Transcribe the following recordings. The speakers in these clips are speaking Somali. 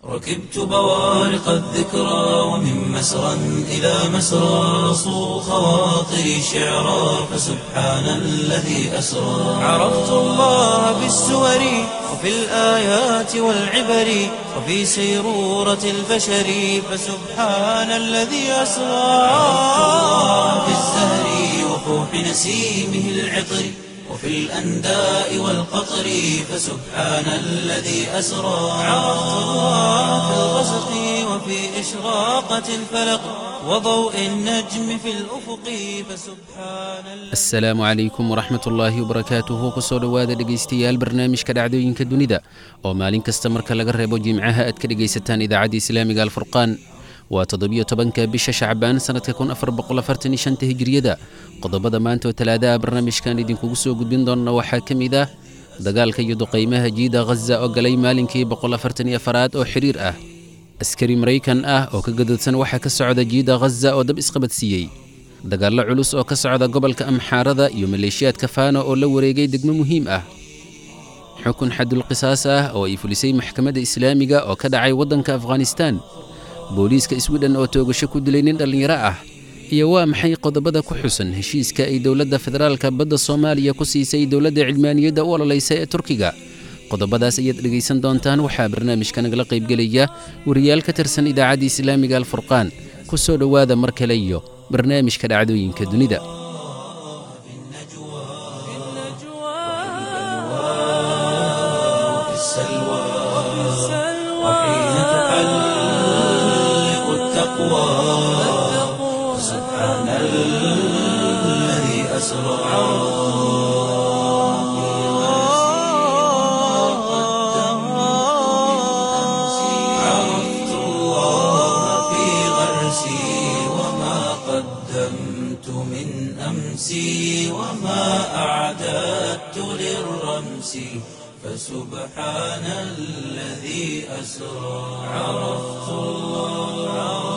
ركبت بوارق الذكرى ومن مسرى إلى مسرى صو خواطري شعرا فسبحان الذي أسرى عرفت الله بالسور وفي الآيات والعبر وفي سيرورة البشر فسبحان الذي أسرى عرفت الله بالزهر وفوح نسيمه العطر وفي الأنداء والقطر فسبحان الذي أسرى عرفت الله في الغسق وفي إشراقة الفلق وضوء النجم في الأفق فسبحان الذي asalaamu calaykum waraxmat ullaahi wabarakaatuhu kusoo dhowaada dhegaystayaal barnaamijka dhacdooyinka dunida oo maalin kasta marka laga reebo jimcaha aad ka dhegaysataan idaacadda islaamiga alfurqaan waa toddobiyo tobanka bisha shacbaan sannadka kun afar boqol afartan iyo shanta hijriyada qodobada maanta oo talaadaha barnaamijkan idinkugu soo gudbin doonna waxaa ka mid ah dagaalka iyo duqaymaha jiida ghaza oo galay maalinkii boqol afartan iyo afaraad oo xiriir ah askari maraykan ah oo ka gadoodsan waxaa ka socda jiida ghaza oo dab isqabadsiiyey dagaallo culus oo ka socda gobolka amxaarada iyo maleeshiyaadka faano oo la wareegay degmo muhiim ah xukun xadulqisaas ah oo ay fulisay maxkamadda islaamiga oo ka dhacay waddanka afghanistaan booliiska swidhen oo toogasho ku dilay nin dhallinyaro ah iyo waa maxay qodobada ku xusan heshiiska ay dowladda federaalka badda soomaaliya ku siisay dowladda cilmaaniyadda u ololaysa ee turkiga qodobadaas ayaad dhegaysan doontaan waxaa barnaamijka nagala qaybgelaya wariyaal ka tirsan idaacadda islaamiga alfurqaan ku soo dhowaada mar kale iyo barnaamijka dhacdooyinka dunida في السلوى وحين تحلق التقوى فسبحان الذي أسرى عرفت الله في غرسي وما قدمت من أمسي وما أعددت للرمس فسبحان الذي أسرى عرفت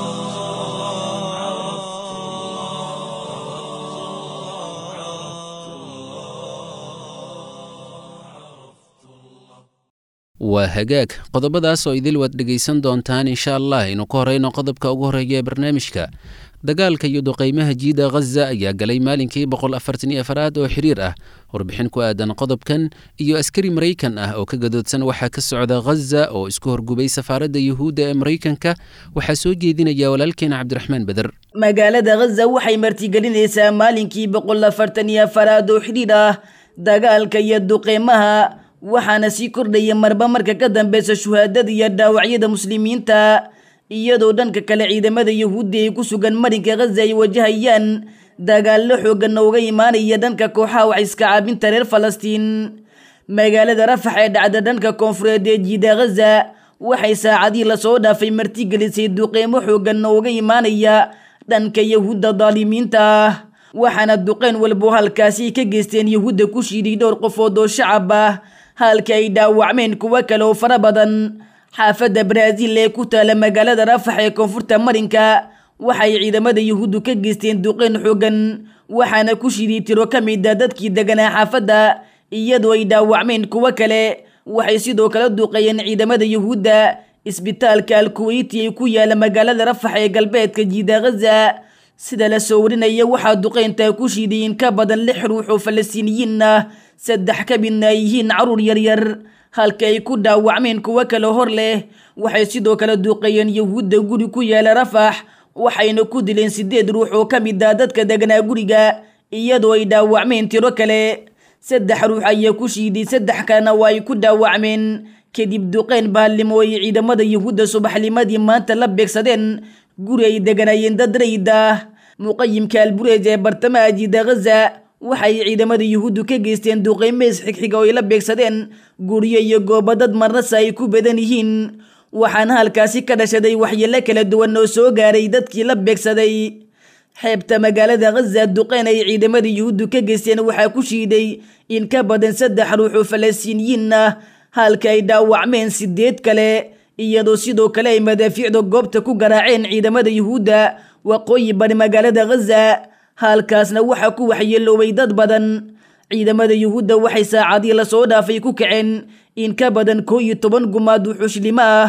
waa hagaag qodobadaas oo idil waad dhegaysan doontaan insha allah aynu ku horeyno qodobka ugu horreeya ee barnaamijka dagaalka iyo duqaymaha jiida ghaza ayaa galay maalinkii boqol afartan iyo afaraad oo xiriir ah warbixin ku aadan qodobkan iyo askari maraykan ah oo ka gadoodsan waxaa ka socda ghaza oo isku horgubay safaaradda yuhuudda ee maraykanka waxaa soo jeedinaya walaalkeena cabdiraxmaan beder magaalada ghaza waxay martigelinaysaa maalinkii boqol afartan iyo afaraad oo xidhiidh ah dagaalka iyo duqeymaha waxaana sii kordhaya marba marka ka dambeysa shuhaadada iyo dhaawacyada muslimiinta iyadoo dhanka kale ciidamada yuhuudda ay ku sugan marinka ghaza ay wajahayaan dagaallo xoogan uga imaanaya dhanka kooxaha wax iska caabinta reer falastiin magaalada rafax ee dhacda dhanka koonfureed ee jiida ghaza waxay saacadii lasoo dhaafay martigelisay duqeymo xoogan uga imaanaya dhanka yahuudda daalimiinta ah waxaana duqeyn walbo halkaasi ka geysteen yuhuudda ku shiiday dhowr qofood oo shacab ah halka ay dhaawacmeen kuwo kale oo fara badan xaafadda baraaziil ee ku taala magaalada rafax ee koonfurta marinka waxay ciidamada yuhuuddu ka geysteen duqeyn xoogan waxaana ku shiiday tiro ka mid a dadkii deganaa xaafadda iyadoo ay dhaawacmeen kuwo kale waxay sidoo kale duqeeyeen ciidamada yuhuudda isbitaalka alkuweyti ee ku yaala magaalada rafax ee galbeedka jiida ghaza sida la soo warinaya waxaa duqeyntaa ku shiiday in ka badan lix ruux oo falastiiniyiin ah saddex ka midna ay yihiin caruur yaryar halka ay ku dhaawacmeen kuwo kale hor leh waxay sidoo kale duqeeyeen yuhuudda guri ku yaala rafax waxayna ku dileen sideed ruux oo ka mid ah dadka deganaa guriga iyadoo ay dhaawacmeen tiro kale saddex ruux ayaa ku shiiday saddex kalena waa ay ku dhaawacmeen kadib duqeyn baallimo ay ciidamada yuhuudda subaxnimadii maanta la beegsadeen guri ay deganaayeen dad rayid ah muqayimka albureej ee bartamaha jiida ghaza waxay ciidamada yuhuuddu ka geysteen duqeymeys xigxiga oo ay la beegsadeen guryo iyo goobo dad marnasa ay ku badan yihiin waxaana halkaasi ka dhashaday waxyeelo kala duwan oo soo gaaray dadkii la beegsaday xeebta magaalada ghaza duqeyn ay ciidamada yuhuuddu ka geysteen waxaa ku shiiday in ka badan saddex ruux oo falastiiniyiin ah halka ay dhaawacmeen sideed kale iyadoo sidoo kale ay madaafiicda goobta ku garaaceen ciidamada yuhuudda waqooyi bari magaalada ghaza halkaasna waxaa ku waxyeeloobay dad badan ciidamada yuhuudda waxay saacadii lasoo dhaafay ku kaceen in ka badan koo iyo toban gumaad wuxuushlimo ah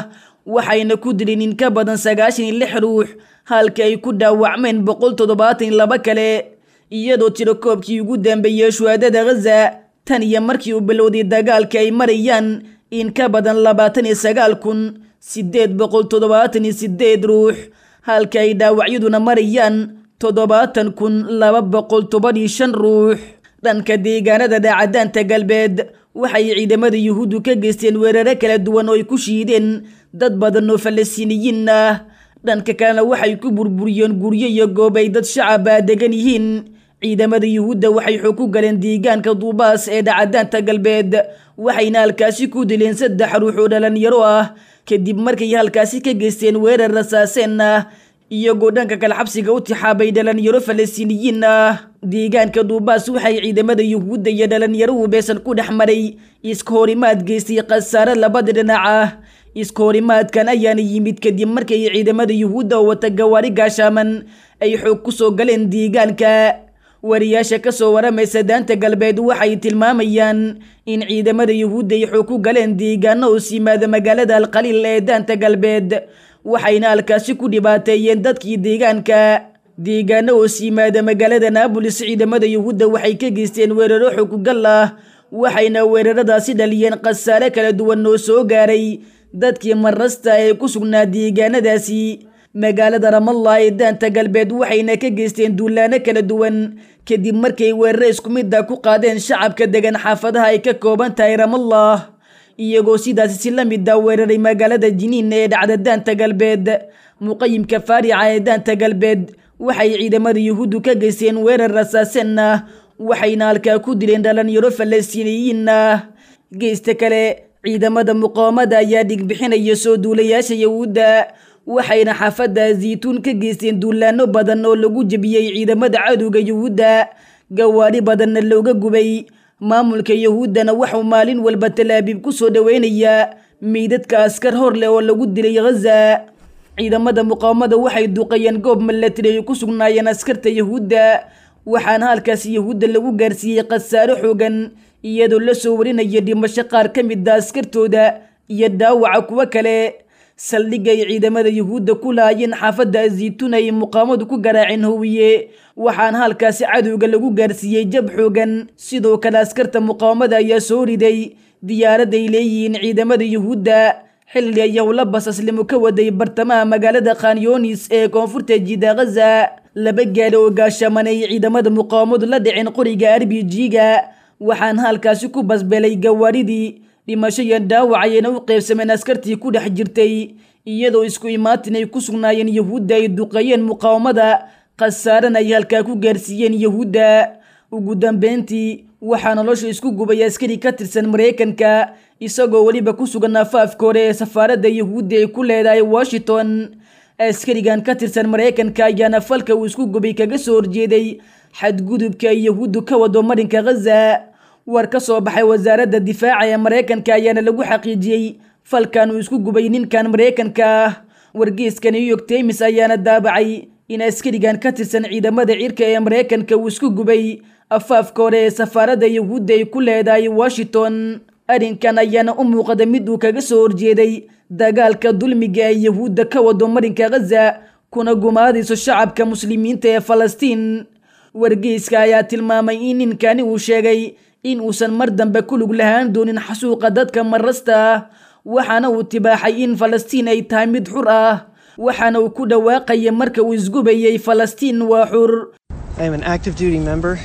waxayna ku dileen in ka badan sagaashan iyo lix ruux halka ay ku dhaawacmeen boqol toddobaatan iyo laba kale iyadoo tiro koobkii ugu dambeeyey shuhaadada ghaza tan iyo markii uu bilowday dagaalka ay marayaan in ka badan labaatan iyo sagaal kun siddeed boqol toddobaatan iyo siddeed ruux halka ay dhaawacyaduna marayaan toddobaatan kun laba boqol toban iyo shan ruux dhanka deegaanada dhaacadaanta galbeed waxay ciidamada yuhuuddu ka geysteen weeraro kala duwan oo ay ku shiideen dad badan oo falastiiniyiin ah dhanka kalena waxay ku burburiyeen guryo iyo goob ay dad shacaba degan yihiin ciidamada yuhuudda waxay xog ku galeen deegaanka duubaas ee dhacadaanta galbeed waxayna halkaasi ku dileen saddex ruux oo dhalinyaro ah kadib markay halkaasi ka geysteen weerar rasaaseen ah iyagoo dhanka kale xabsiga u tixaabay dhalinyaro falastiiniyiin ah deegaanka duubaas waxay ciidamada yuhuudda iyo dhalinyaruhu beesan ku dhex maray iska horimaad geystay khasaare labada dhinac ah iska horimaadkan ayaana yimid kadib markay ciidamada yuhuudda oo wata gawaari gaashaaman ay xoog ku soo galeen deegaanka wariyaasha ka soo waramaysa daanta galbeed waxay tilmaamayaan in ciidamada yuhuudda ay xoog ku galeen deegaano hoos yimaada magaalada alqaliil ee daanta galbeed waxayna halkaasi ku dhibaateeyeen dadkii deegaanka deegaano hoos yimaada magaalada naabolis ciidamada yuhuudda waxay ka geysteen weeraro xooggal ah waxayna weeraradaasi dhaliyeen khasaare kala duwan oo soo gaaray dadkii marasta ee ku sugnaa deegaanadaasi magaalada ramallah ee daanta galbeed waxayna ka geysteen duulaano kala duwan kadib markay weeraro isku mid ah ku qaadeen shacabka degan xaafadaha ay ka kooban tahay ramallah iyagoo sidaasi si la mid ah weeraray magaalada jiniin ee dhacda daanta galbeed muqayimka faarica ee daanta galbeed waxay ciidamada yuhuuddu ka geysteen weerar rasaaseen ah waxayna halkaa ku dileen dhalinyaro falastiiniyiin ah geysta kale ciidamada muqaawamada ayaa dhigbixinaya soo duulayaasha yuhuudda waxayna xaafadda zaytuun ka geysteen duulaano badan oo lagu jebiyey ciidamada cadowga yuhuudda gawaari badanna looga gubay maamulka yuhuuddana waxuu maalin walba talaabiib ku soo dhoweynayaa meydadka askar hor leh oo lagu dilay ghaza ciidamada muqaawamada waxay duqayeen goob milatari ay ku sugnaayeen askarta yuhuudda waxaana halkaas yuhuudda lagu gaarsiiyey khasaaro xoogan iyadoo la soo warinaya dhimasho qaar ka mid a askartooda iyo dhaawaca kuwo kale saldhigga ay ciidamada yuhuudda ku laayeen xaafadda zaytuun ay muqaamadu ku garaaceen howiye waxaana halkaasi cadowga lagu gaarsiiyey jab xoogan sidoo kale askarta muqaawamada ayaa soo riday diyaarad ay leeyihiin ciidamada yuhuudda xilli ay howla basaslimo ka waday bartamaha magaalada khanyoonis ee koonfurta jida ghaza laba gaali oo gaashaman ay ciidamada muqaawamadu la dhiceen qoriga arbijiga waxaana halkaasi ku basbelay gawaaridii dhimasho iyo dhaawac ayayna u qeybsameen askartii ku dhex jirtay iyadoo isku imaatin ay ku sugnaayeen yuhuudda ay duqeeyeen muqaawamada khasaarana ay halkaa ku gaarsiiyeen yuhuudda ugu dambeyntii waxaa nolosha isku gubay askari ka tirsan maraykanka isagoo weliba ku sugan afaafka hore ee safaaradda yuhuudda ay ku leedahay washington askarigan ka tirsan maraykanka ayaana falka uu isku gubay kaga soo horjeeday xadgudubka ay yuhuuddu ka wado marinka ghaza war ka soo baxay wasaaradda difaaca ee maraykanka ayaana lagu xaqiijiyey falkan uu isku gubay ninkan maraykanka ah wargeyska new york times ayaana daabacay in askarigan ka tirsan ciidamada cirka ee maraykanka uu isku gubay afaafka hore ee safaaradda yuhuudda ay ku leedahay washington arrinkan ayaana u muuqda mid uu kaga soo horjeeday dagaalka dulmiga ee yuhuudda ka wado marinka ghaza kuna gumaadayso shacabka muslimiinta ee falastiin wargeyska ayaa tilmaamay in ninkani uu sheegay in uusan mar dambe ku lug lahaan doonin xasuuqa dadka marasta ah waxaana uu tibaaxay in falastiin ay tahay mid xur ah waxaana uu ku dhawaaqaya marka uu isgubayay falastiin waa xur I am an active duty member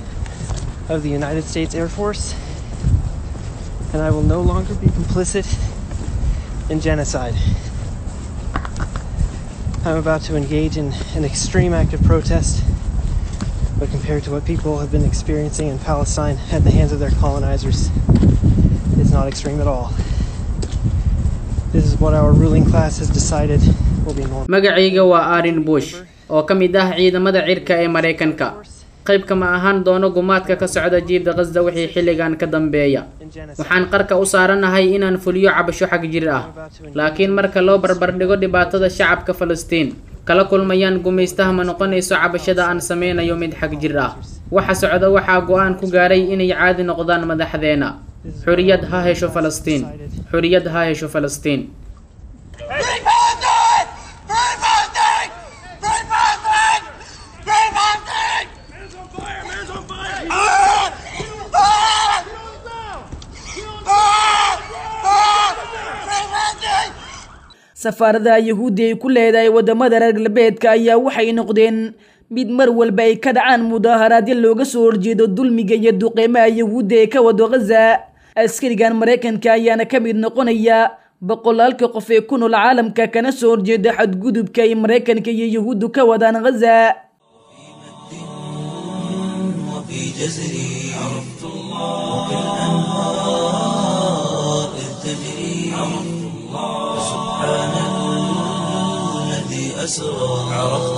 of the United States Air Force, and I will no longer be complicit in genocide. I'm about to engage in an extreme act of protest, but compared to what people have been experiencing in Palestine at the hands of their colonizers, it's not extreme at all. This is what our ruling class has decided will be normal. magacayga waa arin bush oo ka mid ah ciidamada cirka ee maraykanka qayb kama ahaan doono gumaadka ka socda jiibda qasda wixii xilligan ka dambeeya waxaan qarka u saaranahay inaan fuliyo cabasho xag jir ah laakiin marka loo barbardhigo dhibaatada shacabka falastiin kala kulmayaan gumaystaha ma noqonayso cabashada aan sameynayo mid xag jir ah waxa socda waxaa go-aan ku gaaray inay caadi noqdaan madaxdeena xuriyad ha hesho falastiin xuriyad ha hesho falastiin safaaradaha yahuuddi ay ku leedahay waddamada reer galbeedka ayaa waxay noqdeen mid mar walba ay ka dhacaan mudaaharaadyo looga soo horjeedo dulmiga iyo duqeymaha yahuudda ee ka wado ghaza askarigan maraykanka ayaana ka mid noqonaya boqolaalka qof ee ku nool caalamka kana soo horjeeda xadgudubka ay maraykanka iyo yahuuddu ka wadaan ghaza وفي جزري عرفت الله وكالأنهار إذ تجري عرفت الله سبحان الذي أسرى عرفت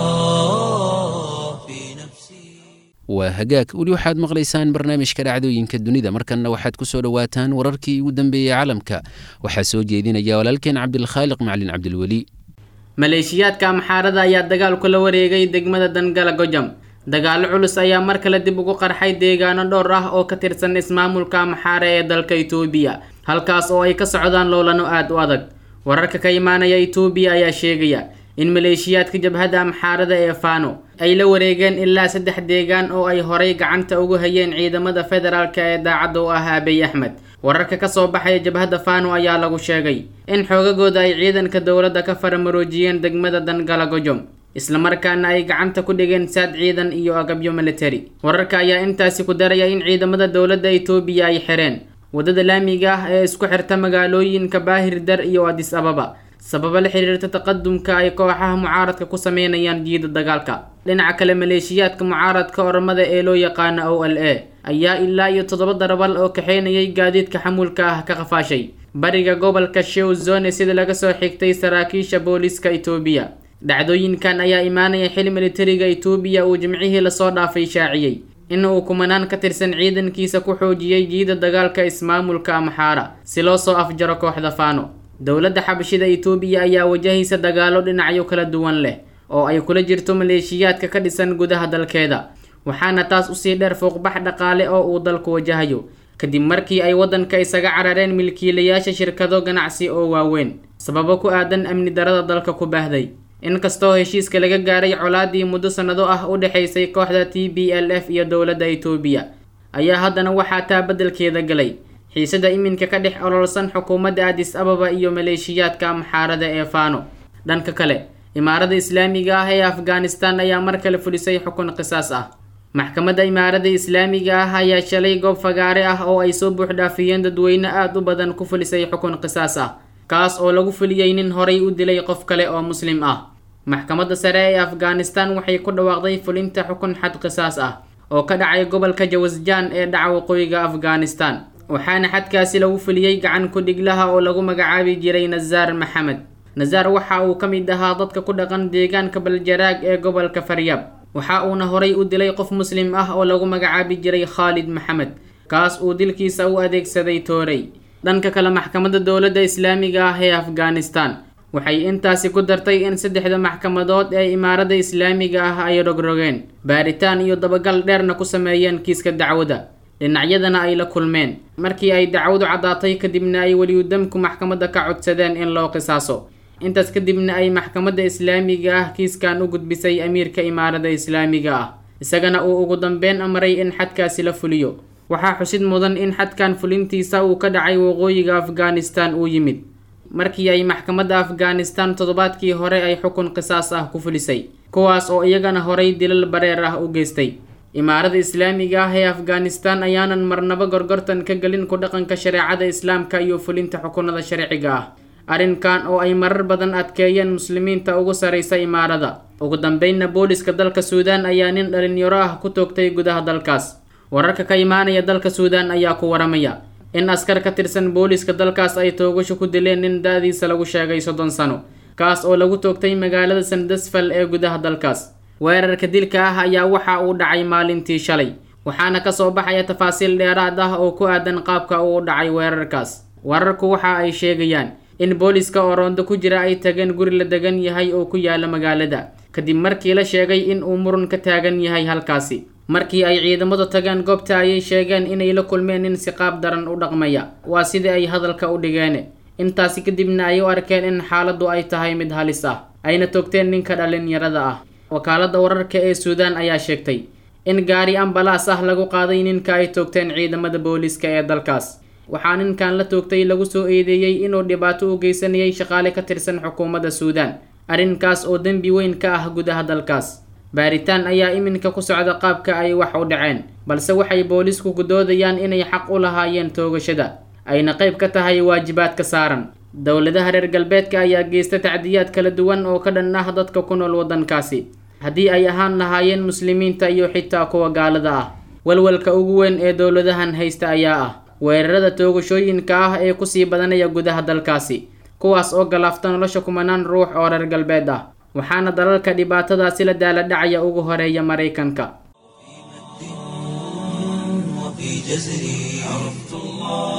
الله في نفسي waa hagaag weli waxaad maqlaysaan barnaamijka dhacdooyinka dunida markanna waxaad ku soo dhowaataan wararkii ugu dambeeyey caalamka waxaa soo jeedinaya walaalkeen cabdilkhaaliq macalin cabdilweli maleeshiyaadka amxaarada ayaa dagaal kula wareegay degmada dangala gojam dagaallo culus ayaa mar kale dib ugu qarxay deegaano dhowr ah oo ka tirsan ismaamulka amxaare ee dalka itoobiya halkaas oo ay ka socdaan loolano aad u adag wararka ka imaanaya itoobiya ayaa sheegaya in maleeshiyaadka jabhadda amxaarada ee faano ay la wareegeen ilaa saddex deegaan oo ay horay gacanta ugu hayeen ciidamada federaalka ee daacadda u ah abiy axmed wararka ka soo baxaya jabhadda faano ayaa lagu sheegay in xoogagooda ay ciidanka dowladda ka faramaroojiyeen degmada dangala gojom islamarkaana ay gacanta ku dhigeen saad ciidan iyo agabyo military wararka ayaa intaasi ku daraya in ciidamada dowladda itoobiya ay xireen waddada laamiga ah ee isku xirta magaalooyinka baahir dar iyo adis ababa sababo la xiriirta taqadumka ay kooxaha mucaaradka ku sameynayaan jiida dagaalka dhinaca kale maleeshiyaadka mucaaradka ormada ee loo yaqaano o l a ayaa ilaa iyo toddoba darabal oo kaxeynayay gaadiidka xamuulka ah ka qafaashay bariga gobolka shew zone sida laga soo xigtay saraakiisha booliiska itoobiya dhacdooyinkan ayaa imaanaya xil militariga itoobiya uu jimcihii lasoo dhaafay shaaciyey in uu kumanaan ka tirsan ciidankiisa ku xoojiyey jiida dagaalka ismaamulka amxaara si loo soo afjaro kooxda faano dowladda xabashida itoobiya ayaa wajahaysa dagaallo dhinacyo kala duwan leh oo ay kula jirto maleeshiyaadka ka dhisan gudaha dalkeeda waxaana taas usii dheer fuuqbax dhaqaale oo uu dalku wajahayo kadib markii ay waddanka isaga carareen milkiilayaasha shirkado ganacsi oo waaweyn sababo ku aadan amni darada dalka ku baahday inkastoo heshiiska laga gaaray colaadii muddo sannado ah u dhexaysay kooxda t b l f iyo dowladda itoobiya ayaa haddana waxaa taa beddelkeeda galay xiisada iminka ka dhex ololsan xukuumadda adis ababa iyo maleeshiyaadka amxaarada ee faano dhanka kale imaarada islaamiga ah ee afghanistan ayaa mar kale fulisay xukun qisaas ah maxkamadda imaarada islaamiga ah ayaa shalay goob fagaare ah oo ay soo buuxdhaafiyeen dadweyne aada u badan ku fulisay xukun qisaas ah kaas oo lagu fuliyey nin horay u dilay qof kale oo muslim ah maxkamadda sare ee afghanistan waxay ku dhawaaqday fulinta xukun xad qisaas ah oo ka dhacay gobolka jawasjaan ee dhaca waqooyiga afghanistan waxaana xadkaasi lagu fuliyey gacan ku-dhiglaha oo lagu magacaabi jiray nasaar maxamed nasaar waxa uu ka mid ahaa dadka ku dhaqan deegaanka baljaraag ee gobolka faryab waxa uuna horay u dilay qof muslim ah oo lagu magacaabi jiray khaalid maxamed kaas uu dilkiisa u adeegsaday toorey dhanka kale maxkamadda dowladda islaamiga ah ee afghanistan waxay intaasi ku dartay in saddexda maxkamadood ee imaarada islaamiga ah ay rogrogeen baaritaan iyo dabagal dheerna ku sameeyeen kiiska dacwada dhinacyadana ay la kulmeen markii ay dacwadu caddaatay kadibna ay weliyudamku maxkamadda ka codsadeen in loo qisaaso intaas kadibna ay maxkamadda islaamiga ah kiiskan u gudbisay amiirka imaarada islaamiga ah isagana uu ugu dambeyn amray in xadkaasi la fuliyo waxaa xusid mudan in xadkan fulintiisa uu ka dhacay waqooyiga afghanistan uu yimid markii ay maxkamadda afghanistan toddobaadkii hore ay xukun qisaas ah ku fulisay kuwaas oo iyagana horay dilal bareer ah u geystay imaarada islaamiga ah ee afghanistan ayaanan marnaba gorgortan ka gelin ku dhaqanka shareecada islaamka iyo fulinta xukunada sharciga ah arrinkan oo ay marar badan adkeeyeen muslimiinta ugu saraysa imaarada ugu dambeynna booliska dalka suudaan ayaa nin dhalinyaro ah ku toogtay gudaha dalkaas wararka ka imaanaya dalka suudaan ayaa ku waramaya in askar ka tirsan booliska dalkaas ay toogasho ku dileen nin da-diisa lagu sheegay soddon sano kaas oo lagu toogtay magaalada sandasfal ee gudaha dalkaas weerarka dilka ah ayaa waxa uu dhacay maalintii shalay waxaana kasoo baxaya tafaasiil dheeraad ah oo ku aadan qaabka uu dhacay weerarkaas wararku waxa ay sheegayaan in booliska oo roondo ku jira ay tageen guri la degan yahay oo ku yaala magaalada kadib markii la sheegay in uu murun ka taagan yahay halkaasi markii ay ciidamadu tageen goobta ayay sheegeen inay la kulmeen nin si qaab daran u dhaqmaya waa sidii ay hadalka u dhigeen intaasi kadibna ay u arkeen in xaaladdu ay tahay mid halis ah ayna toogteen ninka dhalinyarada ah wakaaladda wararka ee suudaan ayaa sheegtay in gaari ambalaas ah lagu qaaday ninka ay toogteen ciidamada booliiska ee dalkaas waxaa ninkan la toogtay lagu soo eedeeyey inuu dhibaato u geysanayay shaqaale ka tirsan xukuumadda suudaan arrinkaas oo dembi weyn ka ah gudaha dalkaas baaritaan ayaa iminka ku socda qaabka ay wax u dhaceen balse waxay boolisku gudoodayaan inay xaq u lahaayeen toogashada ayna qayb ka tahay waajibaadka saaran dowladaha reer galbeedka ayaa geysta tacdiyaad kala duwan oo ka dhan ah dadka ku nool waddankaasi haddii ay ahaan lahaayeen muslimiinta iyo xitaa kuwa gaalada ah walwalka ugu weyn ee dowladahan haysta ayaa ah weerarada toogashooyinka ah ee kusii badanaya gudaha dalkaasi kuwaas oo galaafta nolosha kumanaan ruux oo reer galbeed ah waxaana dalalka dhibaatadaasi la daala dhacaya ugu horeeya maraykanka وفي جزري عرفت الله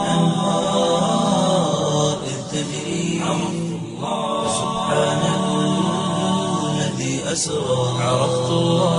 وكالأنهار إذ تجري عرفت الله سبحان الذي أسرى عرفت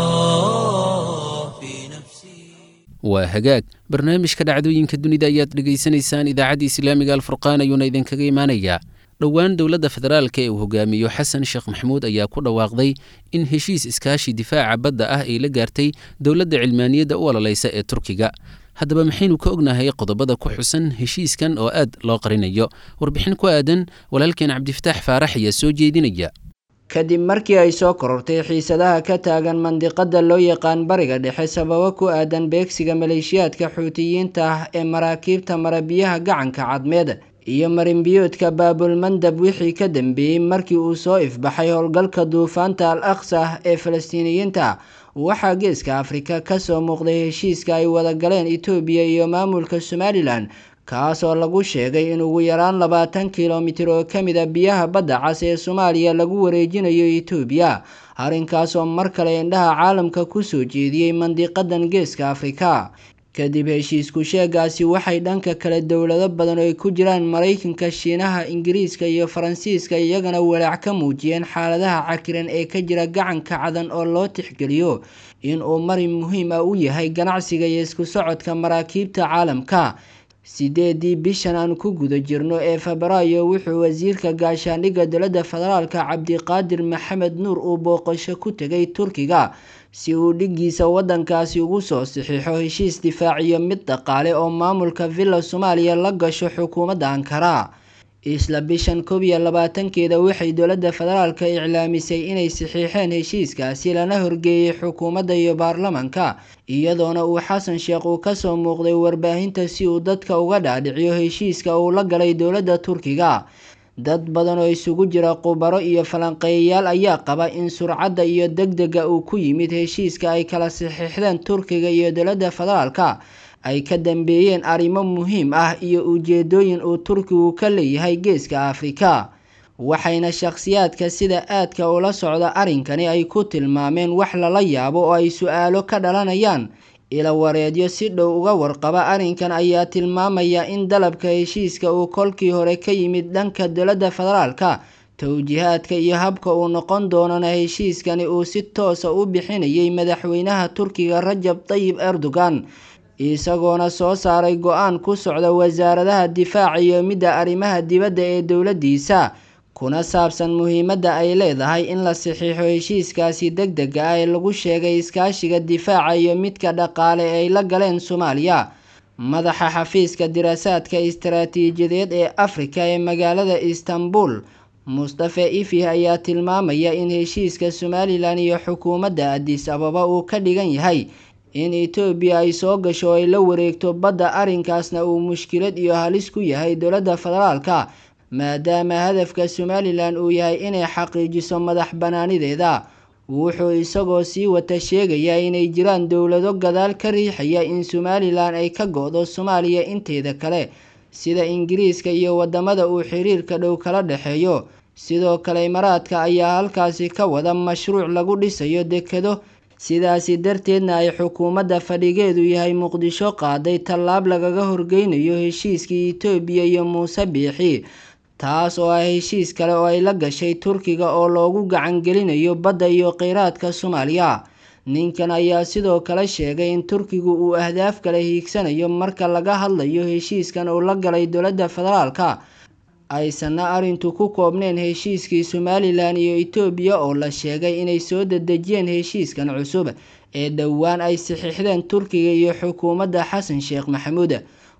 الله في نفسي waa hagaag barnaamijka dhacdooyinka dunida ayaad dhegaysanaysaan idaacadda islaamiga alfurqaan ayuuna idinkaga imaanayaa dhowaan dowladda federaalka ee uu hogaamiyo xasan sheekh maxamuud ayaa ku dhawaaqday in heshiis iskaashi difaaca badda ah ay la gaartay dowladda cilmaaniyadda u ololaysa ee turkiga haddaba maxaynu ka ognahay qodobada ku xusan heshiiskan oo aad loo qarinayo warbixin ku aadan walaalkeen cabdifataax faarax ayaa soo jeedinaya kadib markii ay soo korortay xiisadaha ka taagan mandiqada loo yaqaan bariga dhexe sababo ku aadan beegsiga maleeshiyaadka xuutiyiinta ah ee maraakiibta marabiyaha gacanka cadmeed iyo marinbiyoodka baabulmandab wixii ka dambeeyey markii uu soo ifbaxay howlgalka duufaanta al aqsa ee falastiiniyiinta waxaa geeska afrika kasoo muuqday heshiiska ay wada galeen etoobiya iyo maamulka somalilan kaas oo lagu sheegay in ugu yaraan labaatan kilomitir oo ka mid a biyaha badda cas ee soomaaliya lagu wareejinayo etoobiya arrinkaas oo mar kale indhaha caalamka kusoo jeediyey mandiqadan geeska afrika kadib heshiisku sheegaasi waxay dhanka kale dowlado badan oo ay ku jiraan maraykanka shiinaha ingiriiska iyo faransiiska iyagana walaac ka muujiyeen xaaladaha cakiran ee ka jira gacanka cadan oo loo tixgeliyo in uu marin muhiim ah u yahay ganacsiga iyo isku socodka maraakiibta caalamka sideedii bishan aan ku guda jirno ee febraayo wuxuu wasiirka gaashaandhigga dowladda federaalka cabdiqaadir maxamed nuur uu booqasho ku tegay turkiga si uu dhiggiisa waddankaasi ugu soo saxiixo heshiis difaaciyo mid dhaqaale oo maamulka villa soomaaliya la gasho xukuumadda ankara isla bishan koob iyo labaatankeeda waxay dowladda federaalka iclaamisay inay saxiixeen heshiiskaasi lana horgeeyey xukuumadda iyo baarlamanka iyadoona uu xasan sheekh uu kasoo muuqday warbaahinta si uu dadka uga dhaadhiciyo heshiiska uu la galay dowladda turkiga dad badan oo isugu jira khubaro iyo falanqeeyayaal ayaa qaba in surcadda iyo degdega uu ku yimid heshiiska ay kala saxiixdeen turkiga iyo dowladda federaalka ay ka dambeeyeen arrimo muhiim ah iyo ujeedooyin uu turkigu ka leeyahay geeska afrika waxayna shakhsiyaadka sida aadka ula socda arrinkani ay ku tilmaameen wax lala yaabo oo ay su-aalo ka dhalanayaan ila wareedyo si dhow uga warqaba arrinkan ayaa tilmaamaya in dalabka heshiiska uu kolkii hore ka yimid dhanka dowladda federaalka towjihaadka iyo habka uu noqon doonana heshiiskani uu si toosa u bixinayay madaxweynaha turkiga rajab tayib erdogan isagoona soo saaray go-aan ku socda wasaaradaha difaaca iyo midda arrimaha dibadda ee dowladdiisa kuna saabsan muhiimadda ay leedahay in la saxiixo heshiiskaasi deg dega ah ee lagu sheegay iskaashiga difaaca iyo midka dhaqaale ee ay la galeen soomaaliya madaxa xafiiska diraasaadka istaraatiijiyadeed ee afrika ee magaalada istanbul mustafe ifi ayaa tilmaamaya in heshiiska somalilan iyo xukuumadda adis ababa uu ka dhigan yahay in etoobiya ay soo gasho oo ay la wareegto badda arrinkaasna uu mushkilad iyo halis ku yahay dowladda federaalka maadaama hadafka somalilan uu yahay inay xaqiijiso madax banaanideeda wuxuu isagoo sii wata sheegayaa inay jiraan dowlado gadaal ka riixaya in somalilan ay ka go-do soomaaliya inteeda kale sida ingiriiska iyo wadamada uu xiriirka dhow kala dhexeeyo sidoo kale imaaraadka ayaa halkaasi ka wada mashruuc lagu dhisayo dekedo sidaasi darteedna ay xukuumadda fadhigeedu yahay muqdisho qaaday tallaab lagaga horgeynayo heshiiskii etoobiya iyo muuse biixi taas oo ah heshiis kale oo ay la gashay turkiga oo loogu gacan gelinayo badda iyo kheyraadka soomaaliya ninkan ayaa sidoo kale sheegay in turkigu uu ahdaaf kale hiigsanayo marka laga hadlayo heshiiskan uu la galay dowladda federaalka aysanna arrintu ku koobneen heshiiskii somalilan iyo etoobiya oo la sheegay inay soo dedejiyeen heshiiskan cusub ee dhowaan ay saxiixdeen turkiga iyo xukuumadda xasan sheekh maxamuud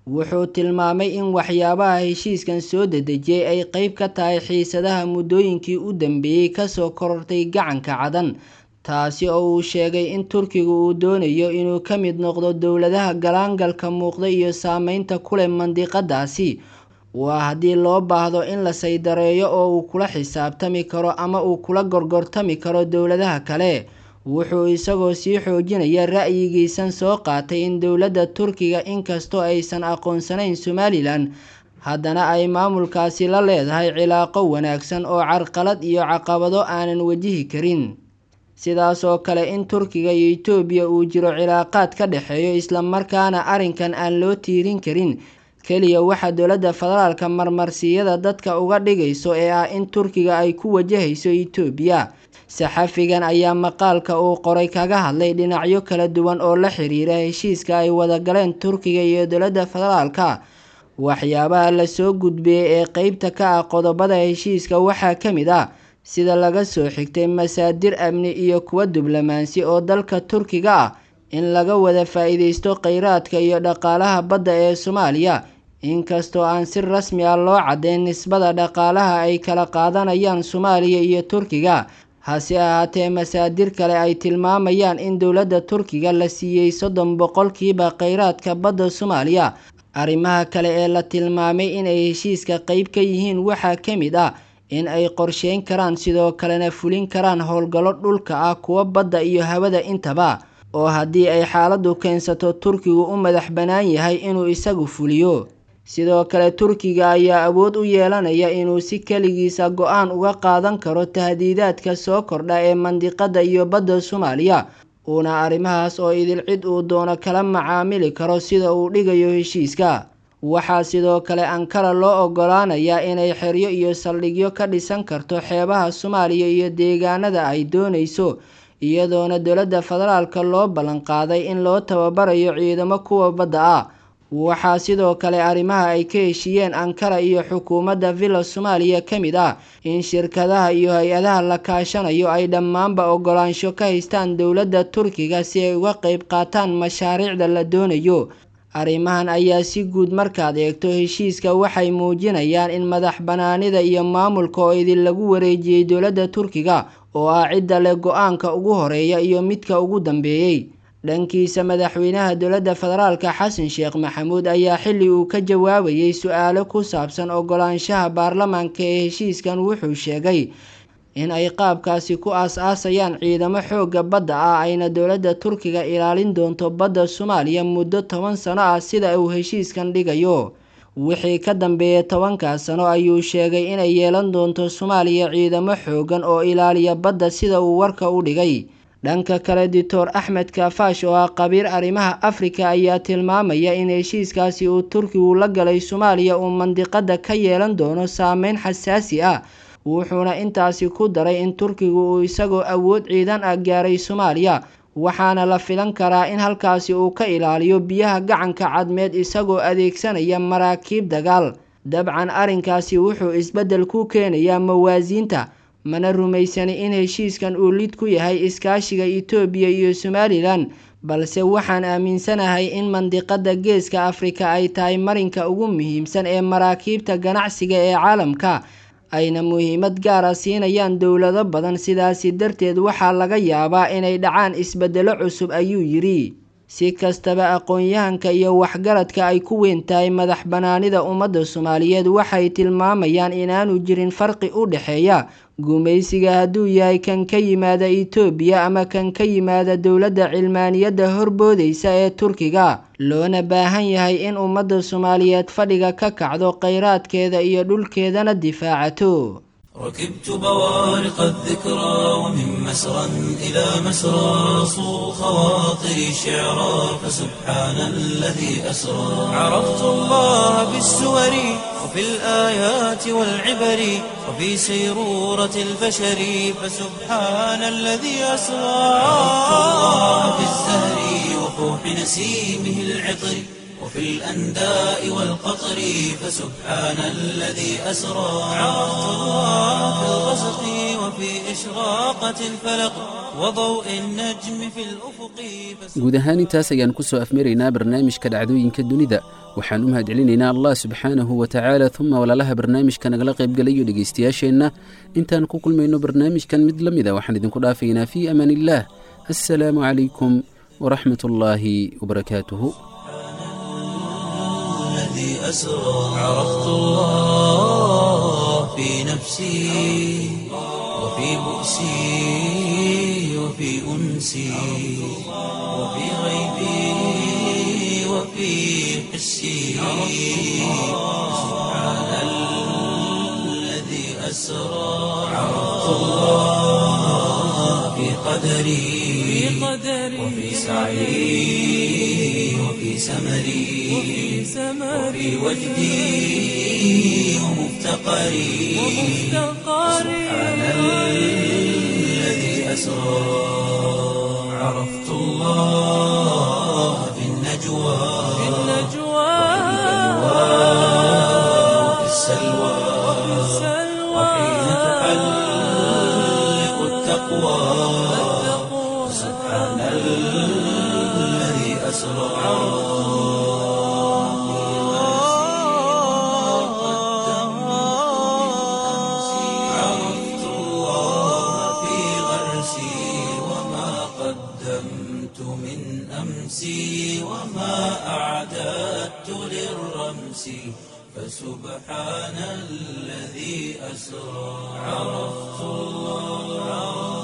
wuxuu tilmaamay in waxyaabaha heshiiskan soo dedejiyey ay qeyb ka tahay xiisadaha muddooyinkii u dambeeyey kasoo korortay gacanka cadan taasi oo uu sheegay in turkigu uu doonayo inuu ka mid noqdo dowladaha galaangalka muuqda iyo saameynta ku leh mandiqadaasi waa haddii loo baahdo in la saydareeyo oo uu kula xisaabtami karo ama uu kula gorgortami karo dowladaha kale wuxuu isagoo sii xoojinaya ra'yigiisan soo qaatay in dowladda turkiga inkastoo aysan aqoonsanayn somalilan haddana ay maamulkaasi la leedahay cilaaqo wanaagsan oo carqalad iyo caqabado aanan wajihi karin sidaas oo kale in turkiga iyo etoobiya uu jiro cilaaqaad ka dhexeeyo islamarkaana arrinkan aan loo tiirin karin keliya waxaa dowladda federaalka marmarsiyada dadka uga dhigayso ee ah in turkiga ay ku wajahayso etoobiya saxafigan ayaa maqaalka uu qoray kaga hadlay dhinacyo kala duwan oo la xiriira heshiiska ay wada galeen turkiga iyo dowladda federaalka waxyaabaha lasoo gudbiyey ee qeybta ka ah qodobada heshiiska waxaa ka mid ah sida laga soo xigtay masaadir amni iyo kuwa diblomaansi oo dalka turkiga ah in laga wada faa-iideysto kheyraadka iyo dhaqaalaha badda ee soomaaliya inkastoo aan si rasmi ah loo caddeyn nisbada dhaqaalaha ay kala qaadanayaan soomaaliya iyo turkiga hase ahaatee masaadir kale ay tilmaamayaan in dowladda turkiga la siiyey soddon boqolkiiba kheyraadka badda soomaaliya arrimaha kale ee la tilmaamay inay heshiiska qeyb ka yihiin waxaa ka mid ah in ay qorsheyn karaan sidoo kalena fulin karaan howlgallo dhulka ah kuwa badda iyo hawada intaba oo haddii ay xaaladdu keensato turkigu u madax bannaan yahay inuu isagu fuliyo sidoo kale turkiga ayaa awood u yeelanaya inuu si keligiisa go-aan uga qaadan karo tahdiidaadka soo kordha ee mandiqada iyo badda soomaaliya uuna arrimahaas oo idil cid uu doono kala macaamili karo sida uu dhigayo heshiiska waxaa sidoo kale ankara loo ogolaanayaa inay xeryo iyo saldhigyo ka dhisan karto xeebaha soomaaliya iyo deegaanada ay doonayso iyadoona dowladda federaalka loo ballanqaaday in loo tababarayo ciidamo kuwa badda ah waxaa sidoo kale arrimaha ay ka heshiiyeen ankara iyo xukuumadda villa soomaaliya ka mid ah in shirkadaha iyo hay-adaha la kaashanayo ay dhammaanba ogolaansho ka haystaan dowladda turkiga si ay uga qeyb qaataan mashaariicda la doonayo arrimahan ayaa si guud markaad eegto heshiiska waxay muujinayaan in madax banaanida iyo maamulka oo idin lagu wareejiyey dowladda turkiga oo ah cidda leh go-aanka ugu horeeya iyo midka ugu dambeeyey dhankiisa madaxweynaha dowladda federaalka xasan sheekh maxamuud ayaa xilli uu ka jawaabayay su-aalo ku saabsan ogolaanshaha baarlamaanka ee heshiiskan wuxuu sheegay in ay qaabkaasi ku aas-aasayaan ciidamo xoogga badda ah ayna dowladda turkiga ilaalin doonto badda soomaaliya muddo toban sano ah sida uu heshiiskan dhigayo wixii ka dambeeyay tobankaas sano ayuu sheegay inay yeelan doonto soomaaliya ciidamo xoogan oo ilaaliya badda sida uu warka u dhigay dhanka kale doctor axmed kaafash oo ah qabiir arrimaha afrika ayaa tilmaamaya in heshiiskaasi uu turkigu la galay soomaaliya uu mandiqada ka yeelan doono saameyn xasaasi ah wuxuuna intaasi ku daray in turkigu uu isagoo awood ciidan ah gaaray soomaaliya waxaana la filan karaa in halkaasi uu ka ilaaliyo biyaha gacanka cadmeed isagoo adeegsanaya maraakiib dagaal dabcan arrinkaasi wuxuu isbeddel ku keenayaa mawaasiinta mana rumaysani in heshiiskan uu lid ku yahay iskaashiga etoobiya iyo somalilan balse waxaan aaminsanahay in mandiqada geeska afrika ay tahay marinka ugu muhiimsan ee maraakiibta ganacsiga ee caalamka ayna muhiimad gaara siinayaan dowlado badan sidaasi darteed waxaa laga yaabaa inay dhacaan isbeddelo cusub ayuu yidhi si kastaba aqoon-yahanka iyo waxgaradka ay ku weyn tahay madax banaanida ummadda soomaaliyeed waxay tilmaamayaan inaanu jirin farqi u dhexeeya gumaysiga hadduu yahay kan ka yimaada etoobiya ama kan ka yimaada dowladda cilmaaniyadda horboodaysa ee turkiga loona baahan yahay in ummadda soomaaliyeed fadhiga ka kacdo kheyraadkeeda iyo dhulkeedana difaacato ركبت بوارق الذكرى ومن مسرى إلى مسرى صو خواطري شعرا فسبحان الذي أسرى عرفت الله بالسور وفي الآيات والعبر وفي سيرورة البشر فسبحان الذي أسرى عرفت الله بالزهر وفوح نسيمه العطر وفي الأنداء والقطر فسبحان الذي أسرى عرفت الله في الغسق وفي إشراق إشراقة الفلق وضوء النجم في الأفق guud ahaan intaas ayaan ku soo afmaraynaa barnaamijka dhacdooyinka dunida waxaan u mahadcelinaynaa allah subxaanahu wa tacaala uma walaalaha barnaamijka nagala qaybgalayo dhegaystayaasheenna intaan ku kulmayno barnaamijkan mid la mida waxaan idinku dhaafaynaa fii amaan illaah assalaamu calaykum waraxmat ullaahi wabarakaatuhu الذي أسرى عرفت الله في نفسي وفي بؤسي وفي أنسي وفي غيبي وفي حسي سبحان الذي أسرى عرفت الله في قدري وفي سعي وفي سمري وفي وجدي ومفتقري سبحان الذي أسرى عرفت الله في النجوى وفي السلوى وحين تحلق التقوى سبحان الذي أسرى عرفت الله في غرسي وما قدمت من أمسي وما أعددت للرمس فسبحان الذي أسرى عرفت الله